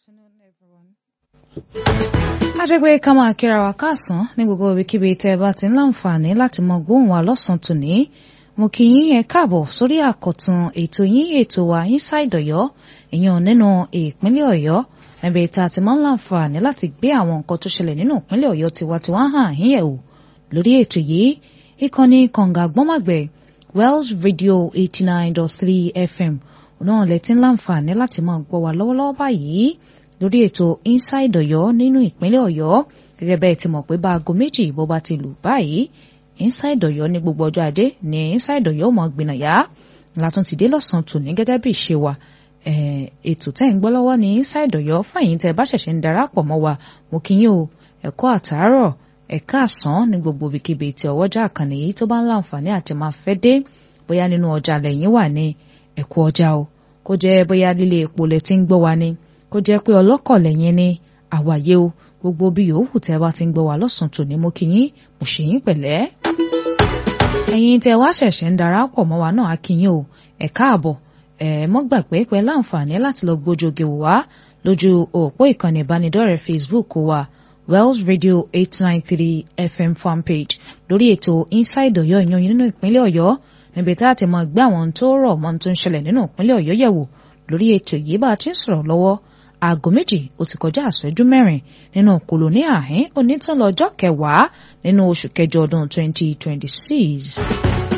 afternoon, everyone. Ajẹ́gbé ká máa kíra wa káàsán ní gbogbo ibikíbi tẹ́ ẹ bá ti ń láǹfààní láti mọ gbóhùn wa lọ́sàn-án tòní. Mo kí yín ẹ káàbọ̀ sórí àkọ̀tun ètò yín ètò wa Inside Ọ̀yọ́ èèyàn nínú ìpínlẹ̀ Ọ̀yọ́ níbi tá a ti máa ń láǹfààní láti gbé àwọn nǹkan tó ṣẹlẹ̀ nínú ìpínlẹ̀ Ọ̀yọ́ tiwantiwa hàn yín yẹ̀ wò lórí ètò yìí ìkànnì kànga gbọ́màgbẹ̀ Wells Radio eighty nine dot three FM náà lẹ ti ń láǹfààní láti máa gbọ́ wa lọ́wọ́lọ́wọ́ báyìí lórí ètò Inside Ọ̀yọ́ nínú ìpínlẹ̀ Ọ̀yọ́ gẹ́gẹ́ bẹ́ẹ̀ ti mọ̀ pé bá aago méjì bó bá ti lù báyìí Inside Ọ̀yọ́ ní gbogbo ọjọ́ ajé ní Inside Ọ̀yọ́ mọ̀ gbìnàyà látún ti dé lọ́sàn-án tòní gẹ́gẹ́ bí ìṣe wa ètò tẹ́ ń gbọ́ lọ́wọ́ ní Inside Ọ̀yọ́ fàyín tẹ́ bá ṣẹ̀ṣẹ̀ ń darapọ̀ mọ́ wa mo kí yín o ẹ̀kọ́ àtàárọ̀ ẹ̀ka àsán ní gbogbo ibikíbi tí ọwọ́jà àkànnì yìí tó bá ń láǹfààní àti máa fẹ́ dé bóyá nínú ọjà lẹ́yìn wà ní ẹ̀kú ọjà o kó jẹ́ bóyá lílé epo lẹ ti ń gbọ́ wa ni kó jẹ́ pé ọlọ́kọ̀ lẹ́yìn ni àwàyé o gbogbo bí yòówù tẹ́ bá ti ń gbọ́ wa lọ́sàn-án tòní mo kí yín mo ṣe yín pẹ̀lẹ́. ẹ̀yin tẹ́ wá ṣẹ̀ṣẹ̀ ń darapọ̀ mọ́ wa náà a kí yín o ẹ káàbọ̀ ẹ mọ́ gbàgbé pé láǹfààní láti lọ gbójoge wò wá lójú òpó ìkànnì ìbánidọ́rẹ̀ẹ́ Facebook wa Wells Radio eight nine three FM fanpage lórí ètò Inside Ọ̀yọ́ ìyan nínú ìpínlẹ̀ Ọ̀yọ́ níbi tá a ti máa gbé àwọn tó rọ̀ mọ́ tó ń ṣẹlẹ̀ nínú ìpínlẹ̀ Ọ̀yọ́ yẹ̀wò lórí ètò yìí bá a ti ń sọ̀rọ̀ lọ́wọ́ aago méjì ó ti kọjá àṣẹjú mẹ́rin nínú kòlóní àhín onítàn lọ́jọ́ kẹwàá nínú oṣù kẹjọ ọdún twenty twenty six.